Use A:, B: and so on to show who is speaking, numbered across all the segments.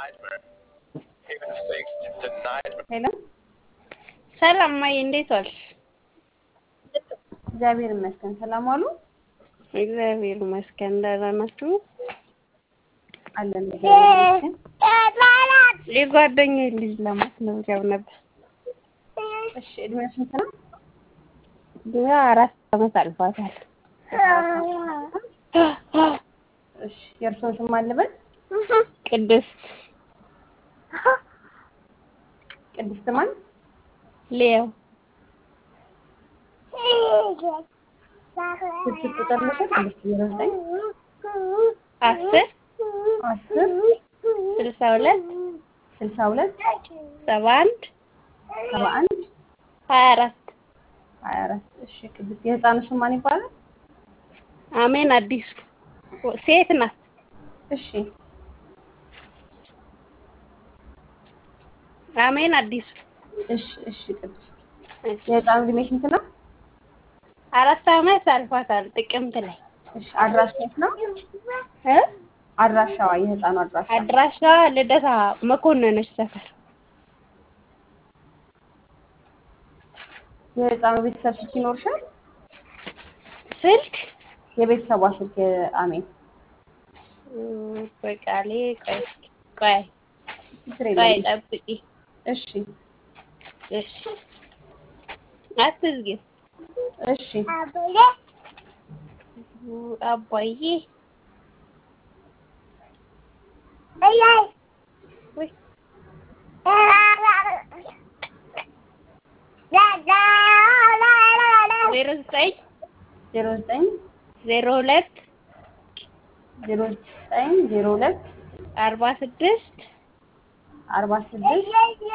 A: ሄሎ
B: ሰላም ማይ፣ እንዴት ዋልሽ?
A: እግዚአብሔር ይመስገን። ሰላም ዋሉ?
B: እግዚአብሔር ይመስገን። ደህና ናችሁ?
A: አለን እግዚአብሔር ይመስገን።
B: የጓደኛዬ ልጅ ለማስመዝገብ ነበር።
A: እሺ እድሜው ስንት ነው?
B: እድሜዋ አራት ዓመት አልፏታል።
A: እሺ የእርስዎን ስም አልበል?
B: ቅድስት
A: ቅድስት ማን?
B: ሊያው
A: ስልክ ቁጥር ልስጥ? ቅድስት ዜሮ ዘጠኝ
B: አስር
A: አስር
B: ስልሳ ሁለት
A: ስልሳ ሁለት
B: ሰባ አንድ
A: ሰባ አንድ
B: ሀያ አራት
A: ሀያ አራት እሺ ቅድስት የህፃኑ ስም ማን ይባላል?
B: አሜን አዲሱ ሴት ናት።
A: እሺ
B: አሜን አዲሱ
A: እሺ እሺ ቅድስት የህፃኑ እድሜ ስንት ነው?
B: አራት ዓመት አልፏታል። ጥቅምት ላይ
A: እሺ አድራሻ የት ነው?
B: እ
A: አድራሻዋ የህፃኑ አድራሻ
B: አድራሻዋ ልደታ መኮንኖች ሰፈር
A: የህፃኑ ቤተሰብ ስልክ ይኖርሻል?
B: ስልክ
A: የቤተሰቧ ስልክ አሜን
B: እም፣ በቃሌ ቆይ ቆይ
A: ችግር
B: ቆይ
A: የለም።
B: ጠብቂ።
A: እሺ
B: እሺ አትዝጊው።
A: እሺ
B: አባዬ ወይ ዜሮ ዘጠኝ
A: ዜሮ ዘጠኝ
B: ዜሮ ሁለት
A: ዜሮ ዘጠኝ ዜሮ ሁለት
B: አርባ ስድስት
A: አርባ ስድስት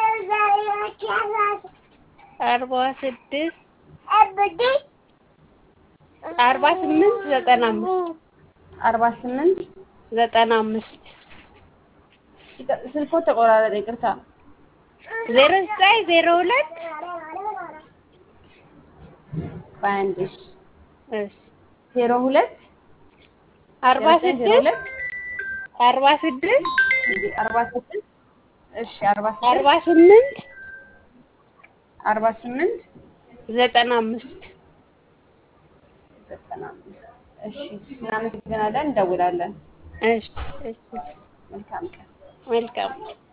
B: አርባ ስድስት አርባ ስምንት ዘጠና አምስት
A: አርባ ስምንት
B: ዘጠና አምስት
A: ስልኮ ተቆራረጠ፣ ይቅርታ።
B: ዜሮ ዘጠኝ ዜሮ ሁለት
A: በአንድ
B: እሺ
A: ዜሮ ሁለት
B: አርባ
A: ዜሮ
B: ስድስት
A: ሁለት
B: አርባ ስድስት
A: አርባ ስድስት እሺ አርባ
B: አርባ
A: ስድስት
B: ስምንት
A: አርባ ስምንት
B: ዘጠና አምስት
A: ዘጠና አምስት እሺ እናመሰግናለን፣ እንደውላለን።
B: እሺ እሺ
A: መልካም ቀን።
B: መልካም